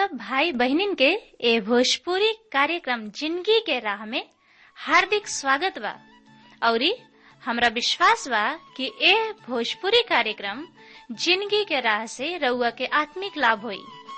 सब भाई बहनिन के ए भोजपुरी कार्यक्रम जिंदगी के राह में हार्दिक स्वागत बा औरी हमरा विश्वास बा कि ए भोजपुरी कार्यक्रम जिंदगी के राह से रउआ के आत्मिक लाभ होई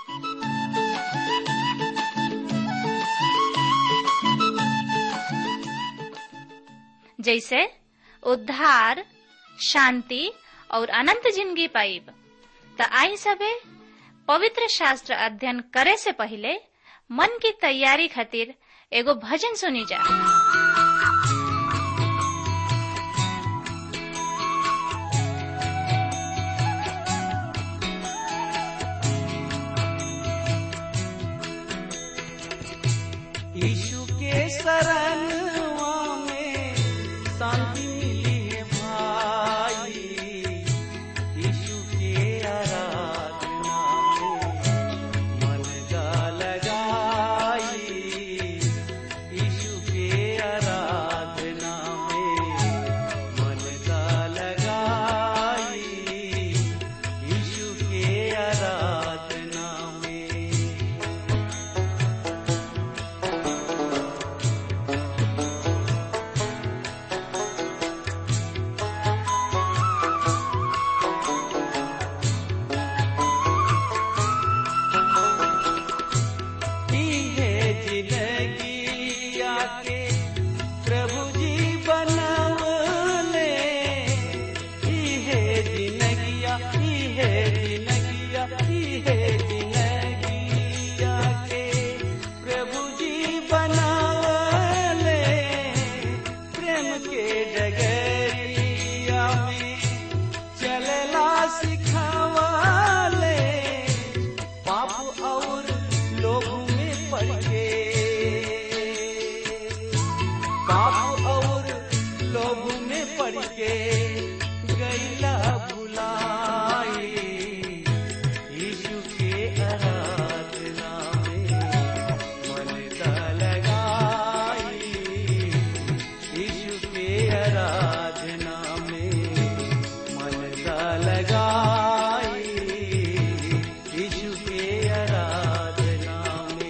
जैसे उद्धार शांति और अनंत जिंदगी पाइब त आई सबे पवित्र शास्त्र अध्ययन करे से पहले मन की तैयारी खातिर एगो भजन सुनी जा यीशु के शरणवा में शांति मिली है भाई यीशु के आराधना में मन का लगाई यीशु के आराधना में मन का लगाई यीशु के आराधना में की है जिंदगी आके प्रभु जी बनवले की है जिंदगिया की है जिंदगिया की है जिंदगी आके प्रभु जी बनवले प्रेम के डगरिया में चलला सिखावले पाप और लोगों में पड़ के पाप और लोगों में पड़ के गैला भुलाई यीशु के आराधना में मन का लगाई यीशु के आराधना में मन का लगाई यीशु के आराधना में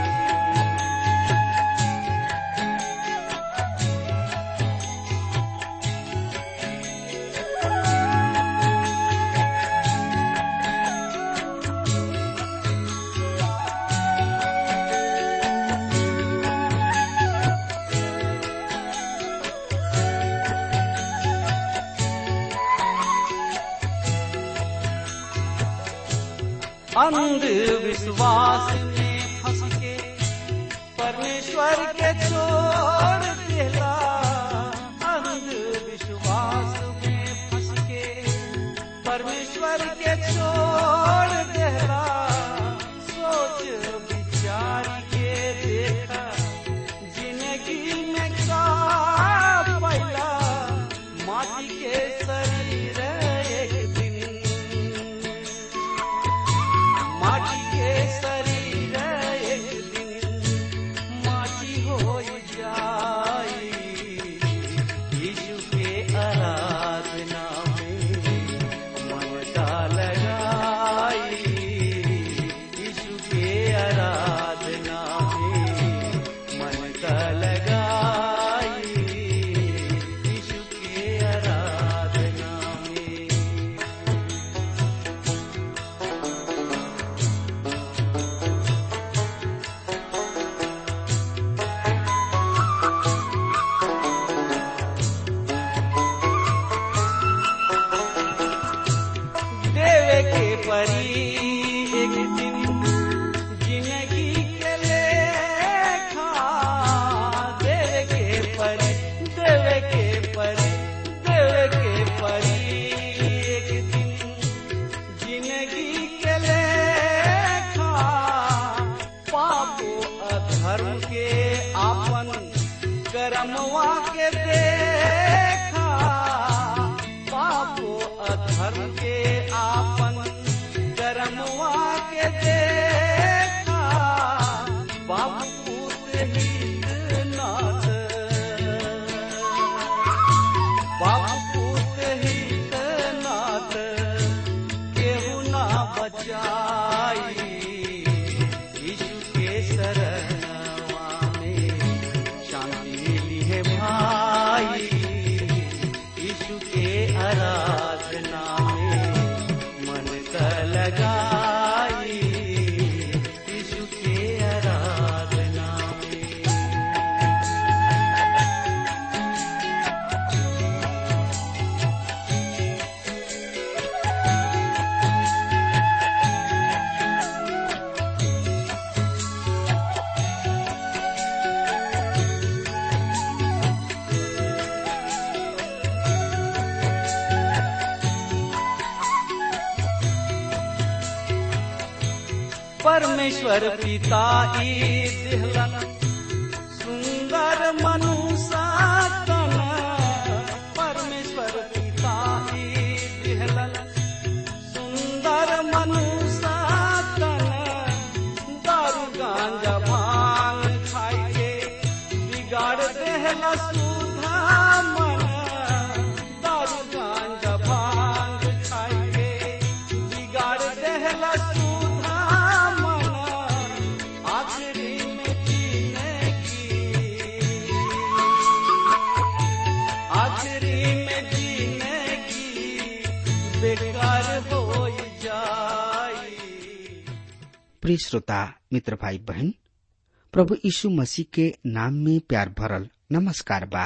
अंधविश्वास में फंस के परमेश्वर के छोड़ देला अंधविश्वास में फंस के परमेश्वर के छोड़ देला सोच विचार के देखा जिंदगी में का पैला माटी के शरीर एक दिन माटी के शरीर एक दिन माटी हो जाई यीशु के आराधना में मन का लगाई यीशु के आराधना में मन का लगाई यीशु के आराधना में देवे के परी एक दिन जिंदगी के लेखा देवे के परी देवे के परी देवे के परी एक दिन जिंदगी के लेखा पापो अधर्म के आपन कर्मवा के देखा पापो अधर्म के आपन कर्मवा के देखा बाप पूत हित नाथ बाप पूत हित नाथ केहू ना बचाई परमेश्वर पिता ई दिहलन सुंदर मनुष्य तन परमेश्वर पिता ई दिहलन सुंदर मनुष्य तन दारू गांजा भांग खाई के बिगाड़ देहला सुधा मन दारू गांजा भांग खाई के बिगाड़ देहला सुधा मन आखिरी में जीने की आखिरी में जीने की बेकार हो जाई प्रिय श्रोता मित्र भाई बहन प्रभु यीशु मसीह के नाम में प्यार भरल नमस्कार बा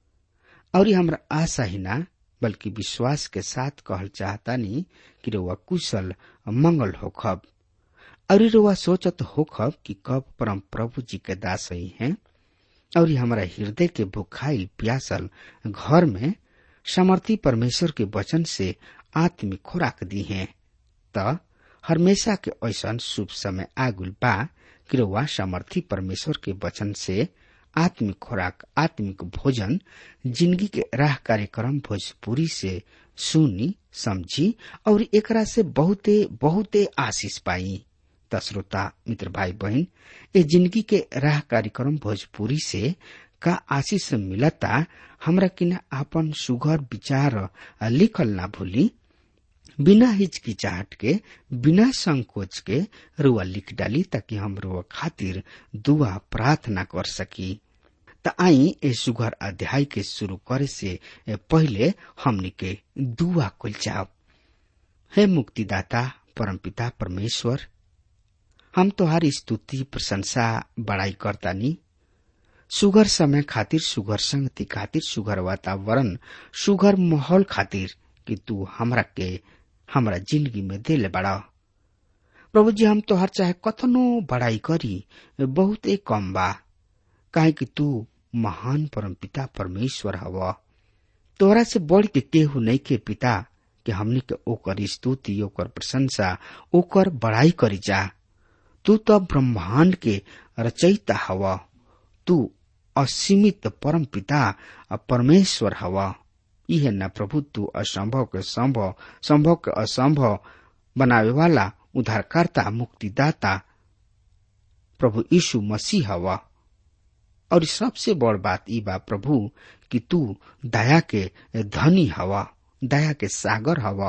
और हमरा आशा ही ना बल्कि विश्वास के साथ कहल चाहतानी कि रउआ कुशल मंगल होखब और रउआ सोचत होखब कि कब परम प्रभु जी के दास ही हैं और हमारा हृदय के भुखाइल प्यासल घर में समर्थी परमेश्वर के वचन से आत्मिक खुराक दी हैं त हमेशा के ऐसा शुभ समय आगुल बा कि रउआ समर्थी परमेश्वर के वचन से आत्मिक खुराक आत्मिक भोजन जिंदगी के राह कार्यक्रम भोजपुरी से सुनी समझी और एकरा से बहुते बहुते आशीष पाई त श्रोता मित्र भाई बहन ए जिंदगी के राह कार्यक्रम भोजपुरी से का आशीष मिलता हमरा किन आपन सुघर विचार लिखल ना भूली बिना हिचकिचाहट के बिना संकोच के रुआ लिख डाली ताकि हम रुआ खातिर दुआ प्रार्थना कर सकी त आई ए सुघर अध्याय के शुरू करे से पहले हमनी के दुआ कुल जाओ हे मुक्तिदाता परमपिता परमेश्वर हम तोहारी स्तुति प्रशंसा बड़ाई करतानी सुगर समय खातिर सुगर संगति खातिर सुगर वातावरण सुगर माहौल खातिर कि तू हमरा के हमरा जिंदगी में दिल बड़ा प्रभु जी हम तोहर चाहे कथनो बड़ाई करी बहुत कम बा काहे कि तू महान परम पिता परमेश्वर हव तोहरा से बढ़ के केहू नहीं के पिता कि हमनी के ओकर स्तुति ओकर प्रशंसा ओकर बड़ाई करी जा तू तो ब्रह्मांड के रचयिता हव तू असीमित परम पिता परमेश्वर हवा यह न प्रभु तू असंभव के संभव संभव के असंभव बनावे वाला उद्धारकर्ता मुक्तिदाता प्रभु यीशु मसीह हवा और सबसे बड़ बात ई बा प्रभु कि तू दया के धनी हवा दया के सागर हवा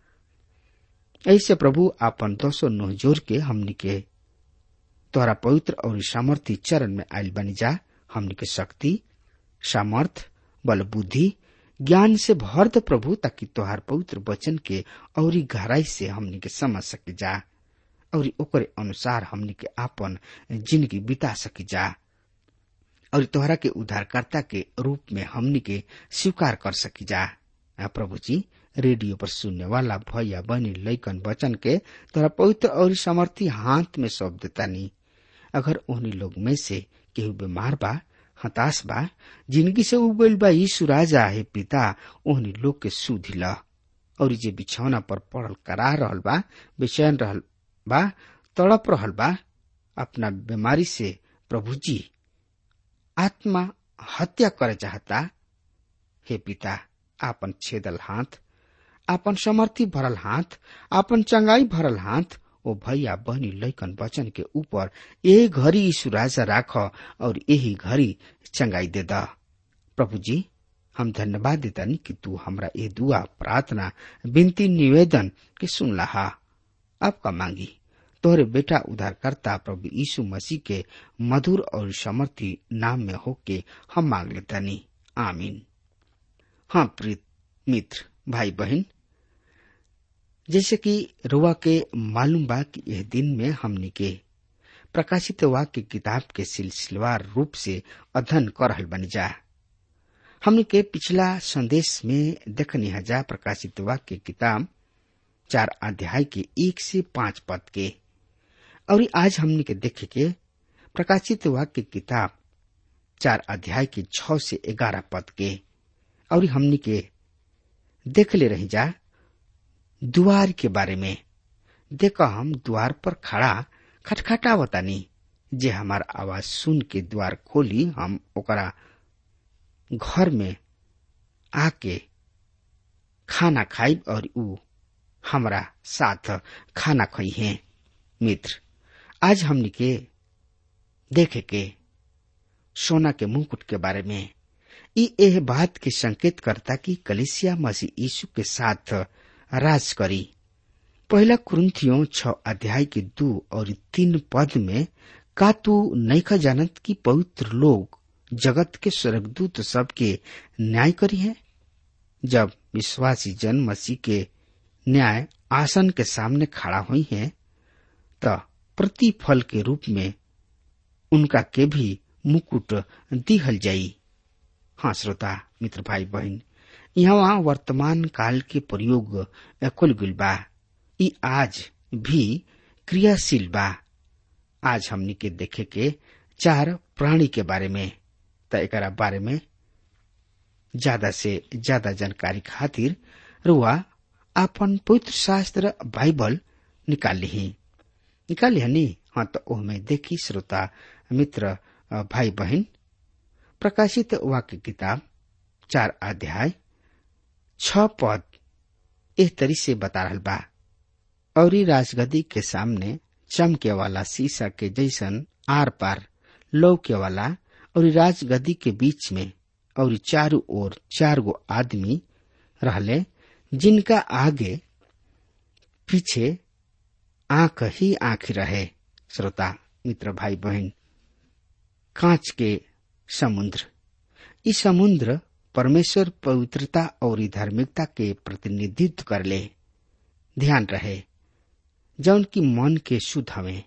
ऐसे प्रभु आपन दोसो नोह जोर के हमनी के तोहरा पवित्र और सामर्थ्य चरण में आयल बनी जा हमनी के शक्ति सामर्थ बल बुद्धि ज्ञान से भर द प्रभु ताकि तोहार पवित्र वचन के औरी गहराई से हमनी के समझ सके जा और ओकरे अनुसार हमनी के आपन जिंदगी बिता सकी जा और तोहरा के उद्धारकर्ता के रूप में हमनी के स्वीकार कर सकी जा आ प्रभु जी रेडियो पर सुनने वाला भैया बनी लैकन वचन के तोहरा पवित्र और समर्थी हाथ में सौंप देता नहीं अगर उन्हीं लोग में से केहू बीमार बा हताश बा जिंदगी से उगल बा यीशु राजा है पिता ओहनी लोग के सुधि ल और जे बिछौना पर पड़ल करा रहल बा बेचैन रहल बा तड़प रहल बा अपना बीमारी से प्रभु जी आत्मा हत्या करे चाहता हे पिता आपन छेदल हाथ आपन समर्थी भरल हाथ आपन चंगाई भरल हाथ ओ भैया बहनी लैकन वचन के ऊपर ए घड़ी यीशु राजा राख और यही घड़ी चंगाई दे दा प्रभु जी हम धन्यवाद देतानी कि तू हमरा ए दुआ प्रार्थना विनती निवेदन के सुन लहा आपका मांगी तोहरे बेटा उद्धारकर्ता प्रभु यीशु मसीह के मधुर और समर्थी नाम में होके हम मांग लेतानी आमीन हाँ प्रीत मित्र भाई बहन जैसे कि रुआ के मालूम बा कि यह दिन में हमनी के प्रकाशित वाक्य किताब के सिलसिलेवार रूप से अध्ययन कर रहल बनी जा हमनी के पिछला संदेश में देखनी हजा प्रकाशित वाक्य किताब चार अध्याय के एक से पांच पद के और आज हमनी के देखे के प्रकाशित वाक्य किताब चार अध्याय के छ से ग्यारह पद के और हमनी के देख ले रही जा द्वार के बारे में देखा हम द्वार पर खड़ा खटखटावतानी जे हमार आवाज सुन के द्वार खोली हम ओकरा घर में आके खाना खाइब और ऊ हमरा साथ खाना खई है मित्र आज हमनी के देखे के सोना के मुकुट के बारे में ई एह बात के संकेत करता कि कलिसिया मसीह यीशु के साथ राज करी पहला कुरुथियों छ अध्याय के दो और तीन पद में का तू नैखा जानत कि पवित्र लोग जगत के स्वर्गदूत सबके न्याय करी है जब विश्वासी जन मसीह के न्याय आसन के सामने खड़ा हुई है त प्रतिफल के रूप में उनका के भी मुकुट दिहल जाई हाँ श्रोता मित्र भाई बहन यहाँ वर्तमान काल के प्रयोग कुल गुल बा ई आज भी क्रियाशील बा आज हमनी के देखे के चार प्राणी के बारे में त एकरा बारे में ज्यादा से ज्यादा जानकारी खातिर रुआ अपन पवित्र शास्त्र बाइबल निकाल ली निकाल ली हाँ तो ओहमे देखी श्रोता मित्र भाई बहन प्रकाशित वाक्य किताब चार अध्याय छ पद एह तरी से बता रहल बा और राजगदी के सामने चमके वाला शीशा के जैसन आर पार लौके वाला और राजगदी के बीच में और चारों ओर चार गो आदमी रहले जिनका आगे पीछे आंख ही आंख रहे श्रोता मित्र भाई बहन कांच के समुद्र ई समुद्र परमेश्वर पवित्रता और धार्मिकता के प्रतिनिधित्व कर ले ध्यान रहे जौन की मन के शुद्ध हवे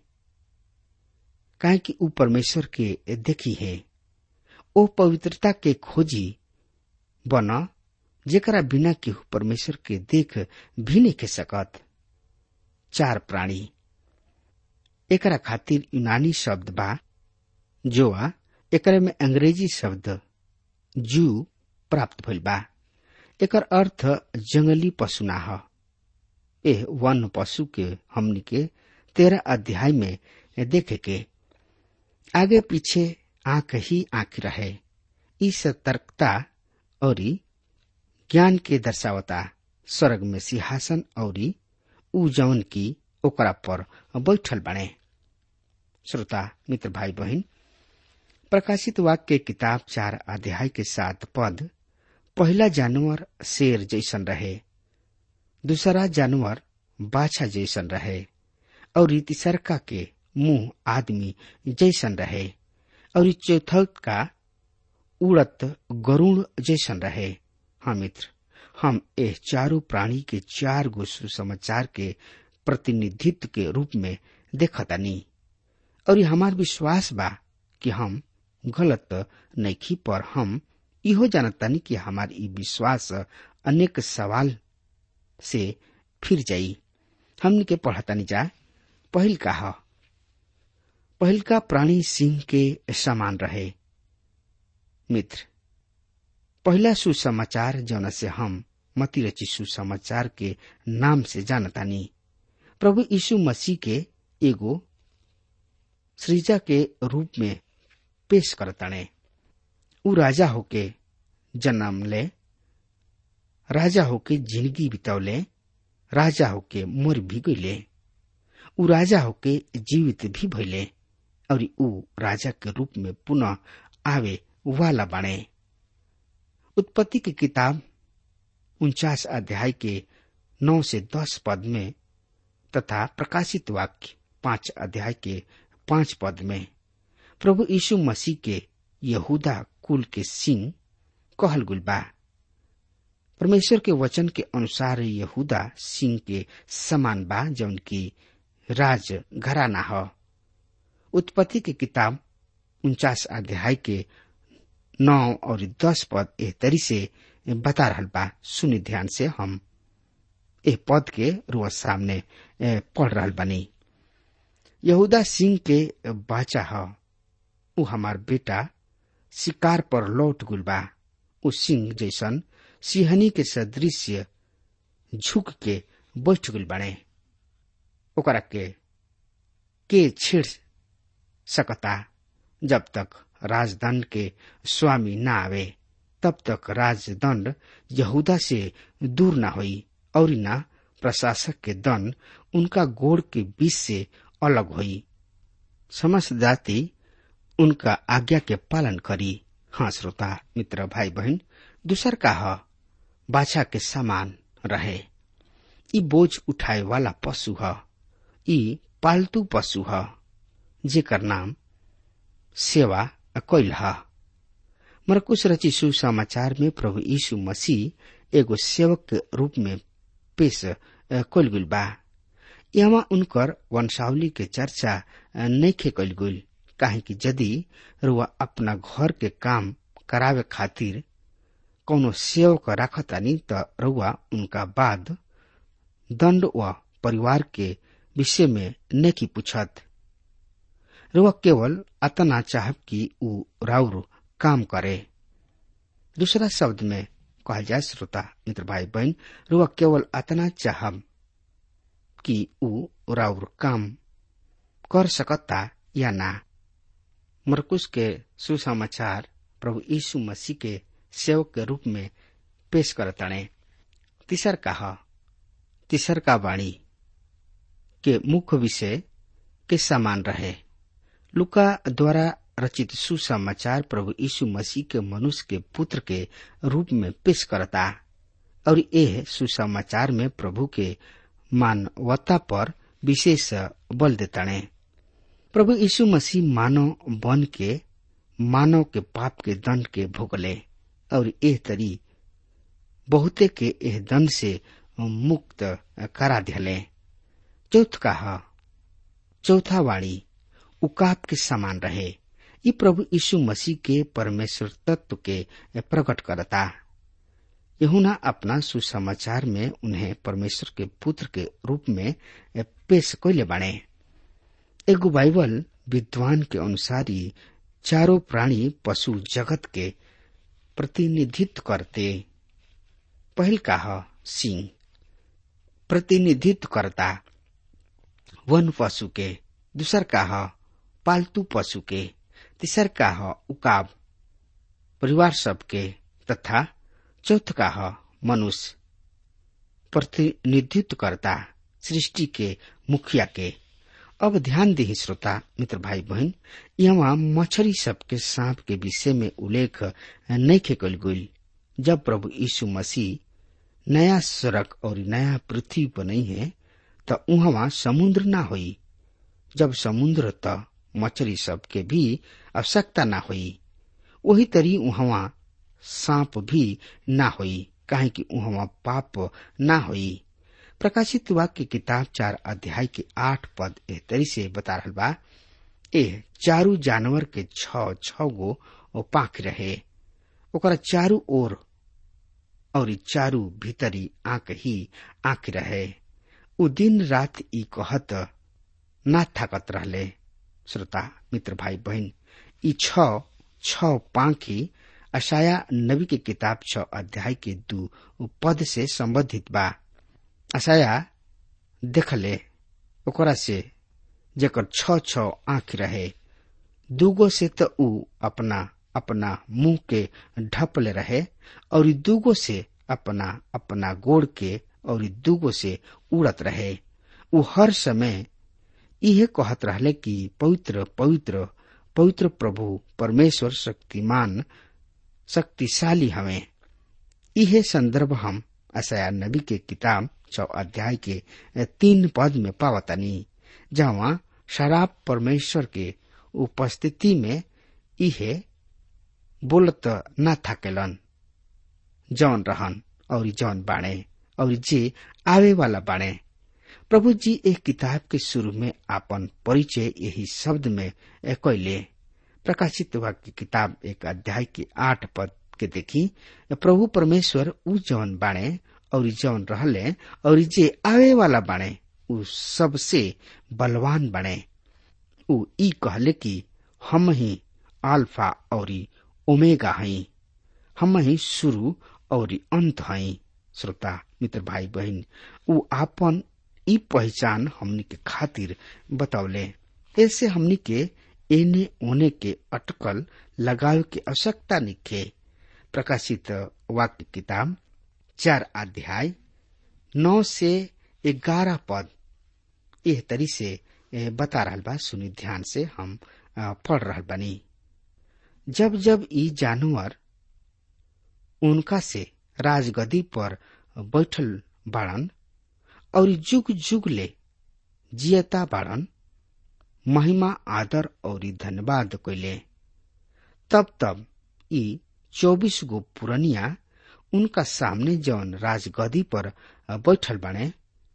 काहे कि ऊ परमेश्वर के देखी है ओ पवित्रता के खोजी बन जेकरा बिना केहू परमेश्वर के देख भी नहीं के सकत चार प्राणी एकरा खातिर यूनानी शब्द बा जोआ एकरा में अंग्रेजी शब्द जू प्राप्त भइल बा एकर अर्थ जंगली पशु ना ह एह वन पशु के हमनी के तेरह अध्याय में देखे के आगे पीछे आंख ही आंख रहे ई सतर्कता और ज्ञान के दर्शावता स्वर्ग में सिंहासन और ऊ जौन की ओकरा पर बैठल बने श्रोता मित्र भाई बहन प्रकाशित वाक्य किताब चार अध्याय के साथ पद पहला जानवर शेर जैसन रहे दूसरा जानवर बाछा जैसन रहे और तीसरका के मुंह आदमी जैसन रहे और चौथ का उड़त गरुण जैसन रहे हाँ मित्र हम एह चारों प्राणी के चार गो सुसमाचार के प्रतिनिधित्व के रूप में देखतानी और हमार विश्वास बा कि हम गलत नैखी पर हम इहो जानतानी कि हमार ई विश्वास अनेक सवाल से फिर जाई हमन के पढ़तानी जा पहिल का ह पहिल का प्राणी सिंह के समान रहे मित्र पहला सुसमाचार जौन से हम मती रची सुसमाचार के नाम से जानतानी प्रभु यीशु मसीह के एगो सृजा के रूप में पेश करताने ऊ राजा होके जन्म ले राजा होके जिंदगी बितौले राजा होके मर भी गईले ऊ राजा होके जीवित भी भइले और ऊ राजा के रूप में पुनः आवे वाला बने उत्पत्ति की किताब उनचास अध्याय के नौ से दस पद में तथा प्रकाशित वाक्य पांच अध्याय के पांच पद में प्रभु यीशु मसीह के यहूदा कुल के सिंह कहल गुल बा परमेश्वर के वचन के अनुसार यहूदा सिंह के समान बा जौन की राज घराना ह उत्पत्ति की किताब उनचास अध्याय के नौ और दस पद एह तरी से बता रहल बा सुनि ध्यान से हम एह पद के रोज सामने पढ़ रहल बनी यहूदा सिंह के बाचा ह ऊ हमार बेटा शिकार पर लौट गुल बा ऊ सिंह जैसन सिंहनी के सदृश्य झुक के बैठ गुल बने ओकरा के के छेड़ सकता जब तक राजदंड के स्वामी न आवे तब तक राजदंड यहूदा से दूर न होई और न प्रशासक के दंड उनका गोड़ के बीच से अलग होई समस्त जाति उनका आज्ञा के पालन करी हाँ श्रोता मित्र भाई बहन दूसर का ह बाछा के समान रहे ई बोझ उठाए वाला पशु ह ई पालतू पशु ह जेकर नाम सेवा कैल ह मरकुश रची सुसमाचार में प्रभु यीशु मसीह एगो सेवक के रूप में पेश कैल गुल बा यहाँ उनकर वंशावली के चर्चा नैखे कैल गुल काहे कि यदि रुआ अपना घर के काम करावे खातिर कौनो सेवक राखतानी त रुआ उनका बाद दंड व परिवार के विषय में नेकी पूछत रुआ केवल अतना चाहब कि ऊ राउर काम करे दूसरा शब्द में कहल जाए श्रोता मित्र भाई बहन रुआ केवल अतना चाहब कि ऊ राउर काम कर सकता या ना मरकुश के सुसमाचार प्रभु यीशु मसीह के सेवक के रूप में पेश करतणे तीसर का तीसर का वाणी के मुख्य विषय के समान रहे लुका द्वारा रचित सुसमाचार प्रभु यीशु मसीह के मनुष्य के पुत्र के रूप में पेश करता और यह सुसमाचार में प्रभु के मानवता पर विशेष बल देताणे प्रभु यीशु मसीह मानव बन के मानव के पाप के दंड के भोगले और एह तरी बहुते के एह दंड से मुक्त करा दिले चौथ का चौथा वाणी उकाप के समान रहे ये प्रभु यीशु मसीह के परमेश्वर तत्व के प्रकट करता यहुना अपना सुसमाचार में उन्हें परमेश्वर के पुत्र के रूप में पेश कैले बाणे एगो बाइबल विद्वान के अनुसार ही चारों प्राणी पशु जगत के प्रतिनिधित्व करते पहल का सिंह प्रतिनिधित्व करता वन पशु के दूसर का पालतू पशु के तीसर का उकाब परिवार सबके तथा चौथ का मनुष्य प्रतिनिधित्व करता सृष्टि के मुखिया के अब ध्यान दी श्रोता मित्र भाई बहन यहाँ मछरी सबके सांप के विषय में उल्लेख नहीं खेकल गई जब प्रभु यीशु मसीह नया सड़क और नया पृथ्वी बनई है त उहवा समुद्र ना होई जब समुद्र त मछली सबके भी आवश्यकता ना होई वही तरी उहवा सांप भी ना होई काहे कि उहवा पाप ना होई प्रकाशित वाक्य किताब चार अध्याय के आठ पद एह तरी से बता रहा बा एह चारू जानवर के छ छ गो पाख रहे ओकरा चारू ओर और चारू भीतरी आंख ही आंख रहे उ दिन रात ई कहत ना थाकत रहले श्रोता मित्र भाई बहन ई छ छ पाखी अशाया नबी के किताब छ अध्याय के दू पद से संबंधित बा अशाया देखले ओकरा से जेकर छ छ आंख रहे दूगो से त ऊ अपना अपना मुंह के ढपले रहे और दूगो से अपना अपना गोड़ के और दूगो से उड़त रहे ऊ हर समय इहे कहत रहले कि पवित्र पवित्र पवित्र प्रभु परमेश्वर शक्तिमान शक्तिशाली हमें इहे संदर्भ हम अशया नबी के किताब चौ अध्याय के तीन पद में पावतनी जहाँ शराब परमेश्वर के उपस्थिति में इहे बोलत न थाकेलन जौन रहन और जौन बाणे और जे आवे वाला बाणे प्रभु जी एक किताब के शुरू में आपन परिचय यही शब्द में कैले प्रकाशित वाक्य किताब एक अध्याय के आठ पद के देखी प्रभु परमेश्वर उ जौन बाणे और जौन रहले और जे आवे वाला बाणे उ सबसे बलवान बने उ ई कहले कि हम ही अल्फा और ओमेगा हई हम ही शुरू और अंत हई श्रोता मित्र भाई बहन उ आपन ई पहचान हमनी के खातिर बतौले ऐसे हमनी के एने ओने के अटकल लगावे के आवश्यकता निखे प्रकाशित वाक्य किताब चार अध्याय नौ से ग्यारह पद एह तरी से बता रहल बा सुनी ध्यान से हम पढ़ रहल बानी जब जब ई जानवर उनका से राजगदी पर बैठल बाड़न और जुग जुग ले जियता बाड़न महिमा आदर और धन्यवाद कैले तब तब ई चौबीस गो पुरनिया उनका सामने जौन राजगदी पर बैठल बने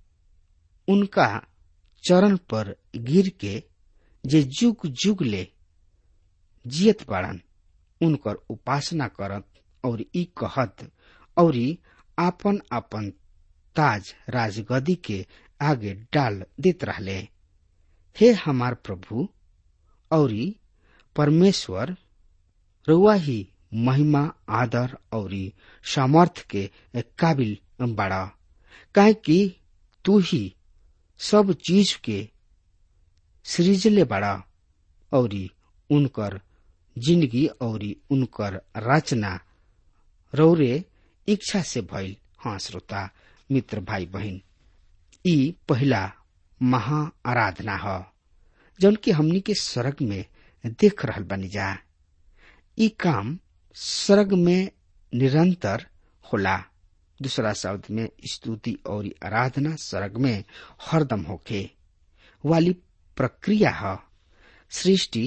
उनका चरण पर गिर के जे जुग जुग ले जियत बाड़न उनकर उपासना करत और ई कहत और आपन आपन ताज राजगदी के आगे डाल देत रहले हे हमार प्रभु और परमेश्वर रुआ ही महिमा आदर और सामर्थ के काबिल बड़ा काहे कि तू ही सब चीज के सृजले बड़ा और उनकर जिंदगी और उनकर रचना रौरे इच्छा से भइल हाँ श्रोता मित्र भाई बहन ई पहला महा आराधना ह जौन की हमनी के स्वर्ग में देख रहल बनी जा ई काम स्वर्ग में निरंतर होला दूसरा शब्द में स्तुति और आराधना स्वर्ग में हरदम होखे वाली प्रक्रिया है सृष्टि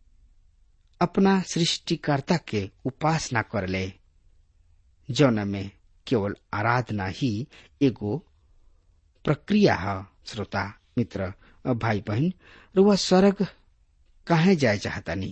अपना सृष्टिकर्ता के उपासना कर ले जौन में केवल आराधना ही एगो प्रक्रिया है श्रोता मित्र भाई बहन रुआ स्वर्ग काहे जाए चाहता नहीं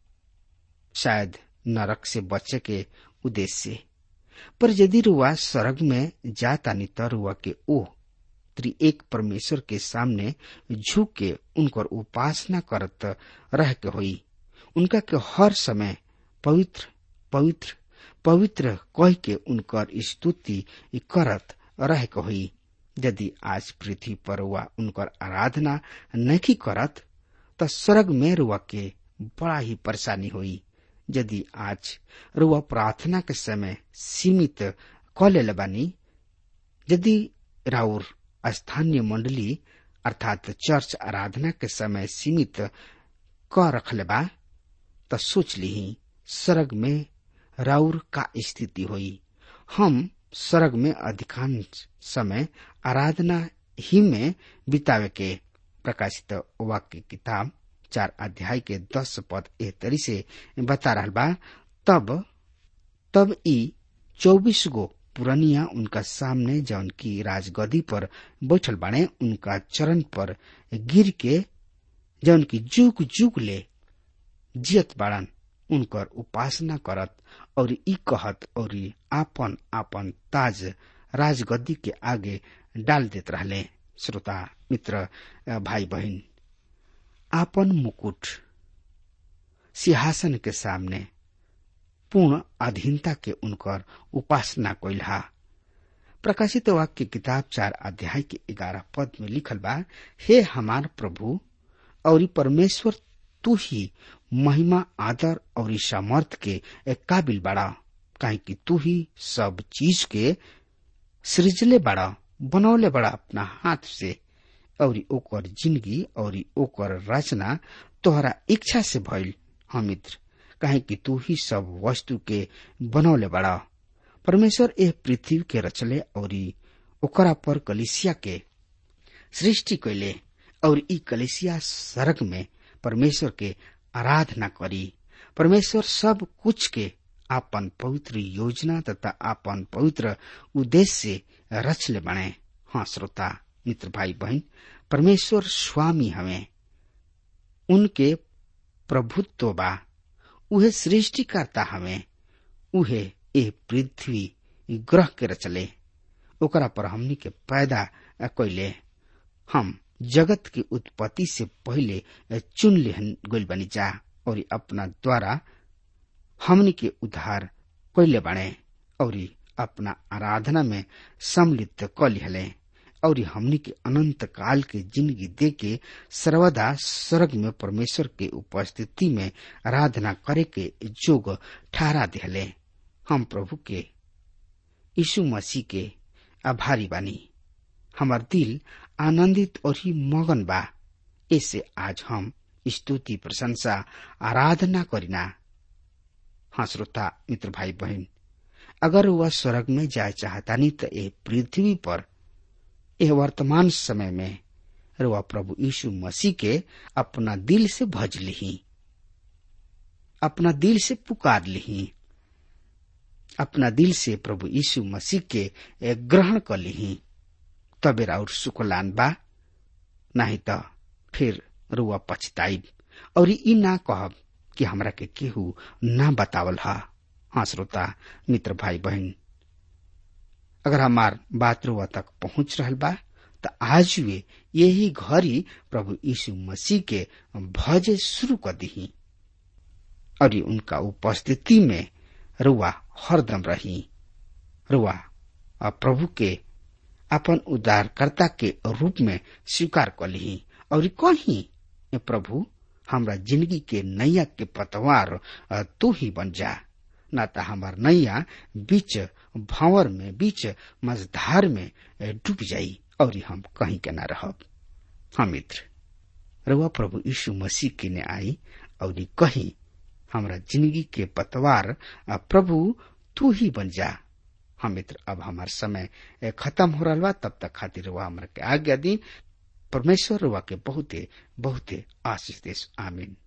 शायद नरक से बचे के उद्देश्य से पर यदि रुआ स्वर्ग में जाता नहीं तो रुआ के ओह त्रि एक परमेश्वर के सामने झुक के उनकर उपासना करत रह के होई उनका के हर समय पवित्र पवित्र पवित्र कह के उनकर स्तुति करत रह के होई यदि आज पृथ्वी पर वह उनकर आराधना नहीं करत तो स्वर्ग में रुआ के बड़ा ही परेशानी हुई यदि आज रुआ प्रार्थना के समय सीमित क ले बानी यदि राउर स्थानीय मंडली अर्थात चर्च आराधना के समय सीमित क रखले बा त सोच ली स्वर्ग में राउर का स्थिति हुई हम स्वर्ग में अधिकांश समय आराधना ही में बितावे के प्रकाशित वाक्य किताब चार अध्याय के दस पद एह तरी से बता रहा बा तब तब ई चौबीस गो पुरनिया उनका सामने जौन की राजगदी पर बैठल बाणे उनका चरण पर गिर के जौन की जुग जुग ले जियत बाड़न उनकर उपासना करत और ई कहत और आपन आपन ताज राजगद्दी के आगे डाल देत रहले श्रोता मित्र भाई बहन आपन मुकुट सिंहासन के सामने पूर्ण अधीनता के उनकर उपासना कैला प्रकाशित वाक्य किताब चार अध्याय के ग्यारह पद में लिखल बा हे हमार प्रभु और परमेश्वर तू ही महिमा आदर और सामर्थ के काबिल बड़ा काहे कि तू ही सब चीज के सृजले बड़ा बनौले बड़ा अपना हाथ से और ओकर जिंदगी और ओकर रचना तोहरा इच्छा से भइल हम मित्र काहे कि तू ही सब वस्तु के बनौले बड़ा परमेश्वर एह पृथ्वी के रचले और ओकरा पर कलिसिया के सृष्टि कैले और ई कलिसिया सड़क में परमेश्वर के आराधना करी परमेश्वर सब कुछ के आपन पवित्र योजना तथा आपन पवित्र उद्देश्य से रचले बने हाँ श्रोता मित्र भाई बहन परमेश्वर स्वामी हमें उनके प्रभुत्व बा उहे सृष्टिकर्ता हमें उहे ए पृथ्वी ग्रह के रचले ओकरा पर हमनी के पैदा कैले हम जगत की उत्पत्ति से पहले चुन गइल बनी जा और अपना द्वारा हमनी के उद्धार कैले बने और अपना आराधना में सम्मिलित क लिहले और हमनी के अनंत काल के जिंदगी दे के सर्वदा स्वर्ग में परमेश्वर के उपस्थिति में आराधना करे के जोग ठहरा दिले हम प्रभु के यीशु मसीह के आभारी बानी हमार दिल आनंदित और ही मगन बा इससे आज हम स्तुति प्रशंसा आराधना करिना हाँ श्रोता मित्र भाई बहन अगर वह स्वर्ग में जाए चाहतानी तो ये पृथ्वी पर यह वर्तमान समय में रुआ प्रभु यीशु मसीह के अपना दिल से भज लिही अपना दिल से पुकार लिही अपना दिल से प्रभु यीशु मसीह के ग्रहण कर लिही तबेरा और सुकलान बा नहीं तो फिर रुआ पछताइब और ई ना कहब कि हमरा के केहू ना बतावल हा हाँ श्रोता मित्र भाई बहन अगर हमार बात रुआ तक पहुंच रहल बा तो आज वे यही घड़ी प्रभु यीशु मसीह के भजे शुरू कर दी और उनका उपस्थिति में रुआ हरदम रही रुआ प्रभु के अपन उद्धारकर्ता के रूप में स्वीकार कर ली और कही प्रभु हमरा जिंदगी के नैया के पतवार तू ही बन जा न तो हमार नैया बीच भावर में बीच मझधार में डूब जाई और हम कहीं के न रहब हम मित्र रउआ प्रभु यीशु मसीह के ने आई और कही हमरा जिंदगी के पतवार प्रभु तू ही बन जा हम मित्र अब हमार समय खत्म हो रहा बा तब तक खातिर रुआ हमरा के आज्ञा दी परमेश्वर रुआ के बहुते बहुते आशीष देश आमीन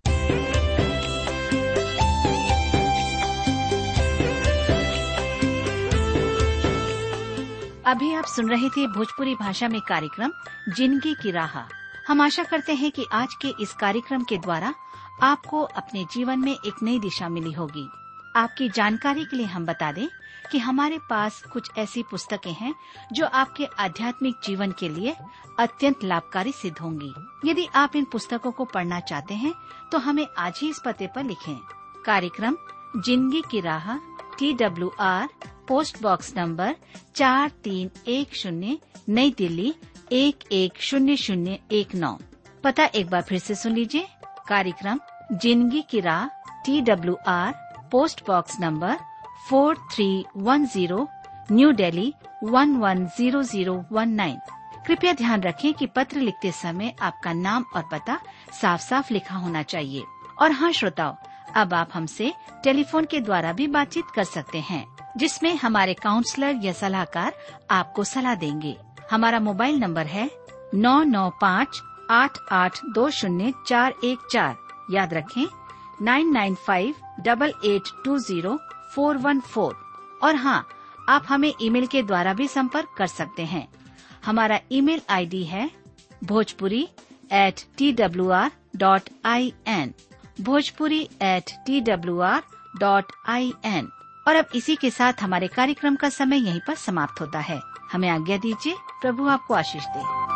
अभी आप सुन रहे थे भोजपुरी भाषा में कार्यक्रम जिंदगी की राह हम आशा करते हैं कि आज के इस कार्यक्रम के द्वारा आपको अपने जीवन में एक नई दिशा मिली होगी आपकी जानकारी के लिए हम बता दें कि हमारे पास कुछ ऐसी पुस्तकें हैं जो आपके आध्यात्मिक जीवन के लिए अत्यंत लाभकारी सिद्ध होंगी यदि आप इन पुस्तकों को पढ़ना चाहते हैं तो हमें आज ही इस पते पर लिखें कार्यक्रम जिंदगी की राह T W R post box number चार तीन एक शून्य नई दिल्ली एक एक शून्य शून्य एक नौ पता एक बार फिर से सुन लीजिए कार्यक्रम जिंदगी की राह T W R post box number four three one zero new Delhi one one zero zero one nine कृपया ध्यान रखें कि पत्र लिखते समय आपका नाम और पता साफ साफ लिखा होना चाहिए और हाँ श्रोताओं अब आप हमसे टेलीफोन के द्वारा भी बातचीत कर सकते हैं जिसमें हमारे काउंसलर या सलाहकार आपको सलाह देंगे हमारा मोबाइल नंबर है नौ नौ पाँच आठ आठ दो शून्य चार एक चार याद रखें nine nine five double eight two zero four one four और हाँ आप हमें ईमेल के द्वारा भी संपर्क कर सकते हैं हमारा ईमेल आईडी है Bhojpuri at T W R dot I N Bhojpuri at T W R dot I N और अब इसी के साथ हमारे कार्यक्रम का समय यहीं पर समाप्त होता है हमें आज्ञा दीजिए प्रभु आपको आशीष दे